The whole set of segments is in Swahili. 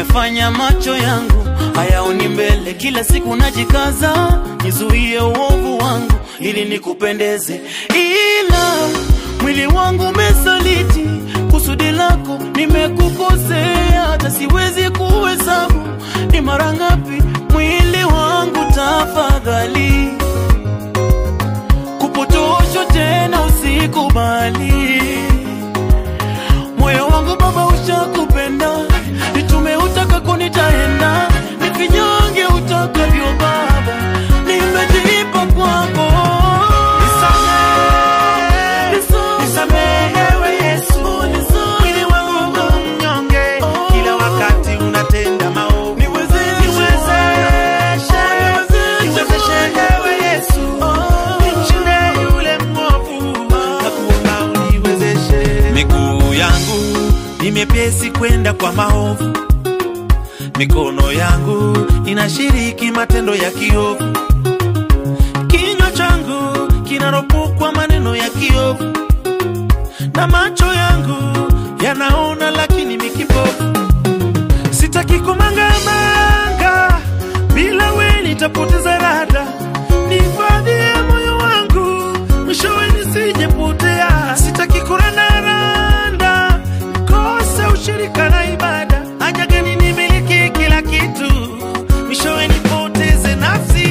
umefanya macho yangu hayaoni mbele. Kila siku najikaza nizuie uovu wangu ili nikupendeze, ila mwili wangu umesaliti kusudi lako, nimekukosea hata siwezi kuhesabu ni mara ngapi. Mwili wangu tafadhali, kupotoshwa tena usikubali. Moyo wangu Baba ushakupenda, nitume utakako nitaenda, nifinyange utakavyo Baba, nimejipa kwako. Nisamehewe Yesu, mwili wangu mnyonge, kila wakati unatenda maovu. Niwezeshe, niwezeshe ewe Yesu, nimshinde yule mwovu, nakuomba uniwezeshe. Miguu yangu ni mepesi kwenda kwa maovu, mikono yangu inashiriki matendo ya kiovu, kinywa changu kinaropokwa maneno ya kiovu, na macho yangu yanaona lakini mikipofu. Sitaki kumangamanga, bila we nitapoteza rada. Nihifadhie moyo wangu, mwishowe nisijepotea. Sitaki kurandaranda, kose ushirika na ibada. Haja gani nimiliki kila kitu, mwishowe nipoteze nafsi.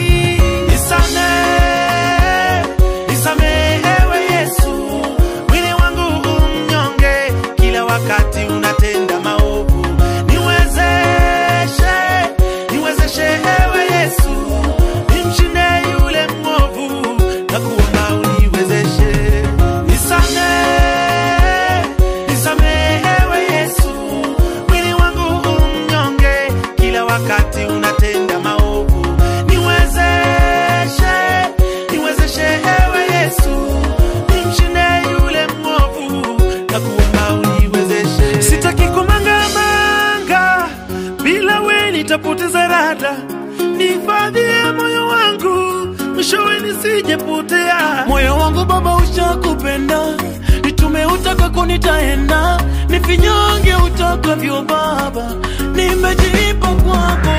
Nisamehe, nisamehewe Yesu, mwili wangu umnyonge, kila wakati unatenda maovu. Niwezeshe, niwezeshe ewe Yesu, nimshinde yule mwovu, na kuomba uniwezeshe. Nisamehe, nisamehewe Yesu, mwili wangu umnyonge, kila wakati unatenda maovu. Niwezeshe, niwezeshe ewe Yesu, nimshinde yule mwovu, na kuomba uniwezeshe. Sitaki kumangamanga, bila we nitapoteza rada. Nihifadhie moyo wangu, mwishowe nisijepotea. Moyo wangu Baba ushakupenda, nitume utakako nitaenda, nifinyange utakavyo Baba, nimejipa kwako.